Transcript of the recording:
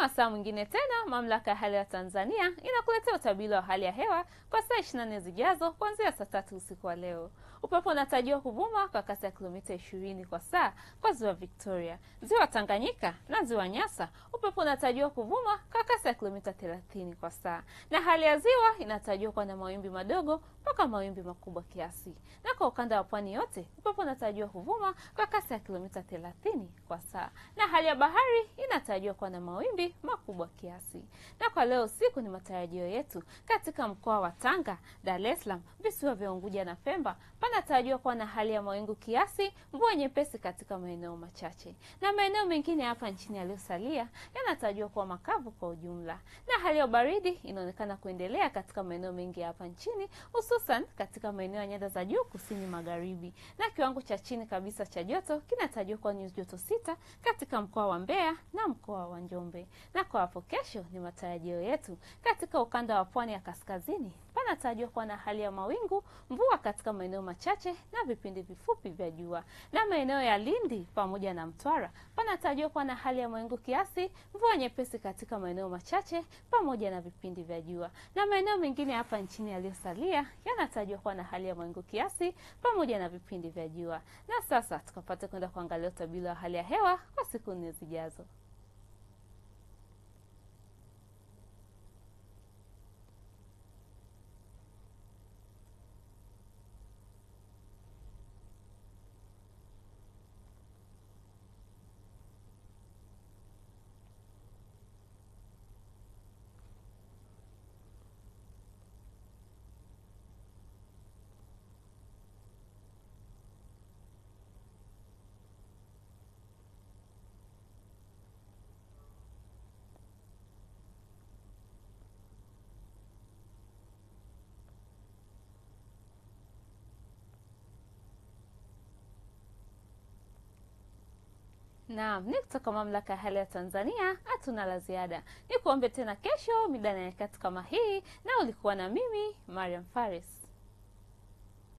wasaa mwingine tena, mamlaka ya hali ya Tanzania inakuletea utabiri wa hali ya hewa kwa saa 24 zijazo kuanzia saa tatu usiku wa leo. Upepo unatarajiwa kuvuma kwa kasi ya kilomita 20 kwa saa kwa ziwa Victoria, ziwa Tanganyika na ziwa Nyasa. Upepo unatarajiwa kuvuma kwa kasi ya kilomita 30 kwa saa, na hali ya ziwa inatarajiwa kuwa na mawimbi madogo mpaka mawimbi makubwa kiasi, na kwa ukanda wa pwani yote upepo unatarajiwa kuvuma kwa kasi ya kilomita 30 kwa saa, na hali ya bahari inatarajiwa kuwa na mawimbi makubwa kiasi. Na kwa leo usiku ni matarajio yetu katika mkoa wa Tanga, Dar es Salaam, visiwa vya Unguja na Pemba panatarajiwa kuwa na hali ya mawingu kiasi, mvua nyepesi katika maeneo machache, na maeneo mengine hapa nchini yaliyosalia yanatarajiwa kuwa makavu kwa ujumla. Na hali ya baridi inaonekana kuendelea katika maeneo mengi hapa nchini, hususan katika maeneo ya nyanda za juu kusini magharibi, na kiwango cha chini kabisa cha joto kinatarajiwa kuwa nyuzi joto sita katika mkoa wa Mbeya na mkoa wa Njombe. Na kwa hapo kesho ni matarajio yetu katika ukanda wa pwani ya kaskazini panatarajiwa kuwa na hali ya mawingu, mvua katika maeneo machache na vipindi vifupi vya jua. Na maeneo ya Lindi pamoja na Mtwara panatarajiwa kuwa na hali ya mawingu kiasi, mvua nyepesi katika maeneo machache pamoja na vipindi vya jua. Na maeneo mengine hapa nchini yaliyosalia yanatarajiwa kuwa na hali ya mawingu kiasi pamoja na vipindi vya jua. Na sasa tukapata kwenda kuangalia utabiri wa hali ya hewa kwa siku nne zijazo. Naam, ni kutoka mamlaka ya hali ya Tanzania. Hatuna la ziada, ni kuombe tena kesho mida na nyakati kama hii, na ulikuwa na mimi Mariam Faris.